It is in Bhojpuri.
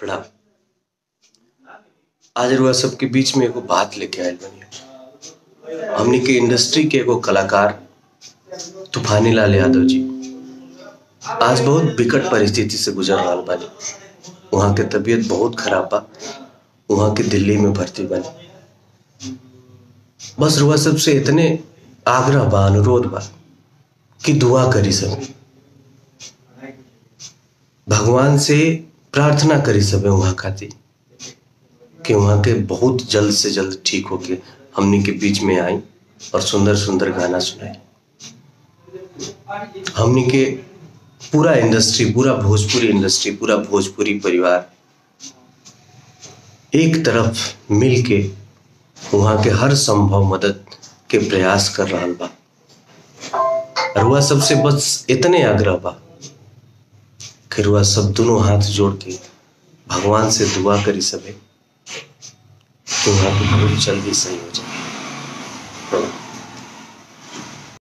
प्रणाम आज रुआ सबके बीच में एगो बात लेके आयल बनी हमनी के इंडस्ट्री के एगो कलाकार तूफानी लाल यादव जी आज बहुत विकट परिस्थिति से गुजर रहा बानी वहाँ के तबीयत बहुत खराब बा वहाँ के दिल्ली में भर्ती बनी बस रुआ सबसे इतने आग्रह बा अनुरोध बा कि दुआ करी सब भगवान से प्रार्थना करी सबे वहाँ खातिर कि वहाँ के बहुत जल्द से जल्द ठीक होके हमनी के बीच में आई और सुंदर सुंदर गाना सुनाई हमनी के पूरा इंडस्ट्री पूरा भोजपुरी इंडस्ट्री पूरा भोजपुरी परिवार एक तरफ मिल के वहाँ के हर संभव मदद के प्रयास कर रहा बा और वह सबसे बस इतने आग्रह बा कि रुआ सब दोनों हाथ जोड़ के भगवान से दुआ करी सबे कि वहाँ के बहुत जल्दी सही हो जाए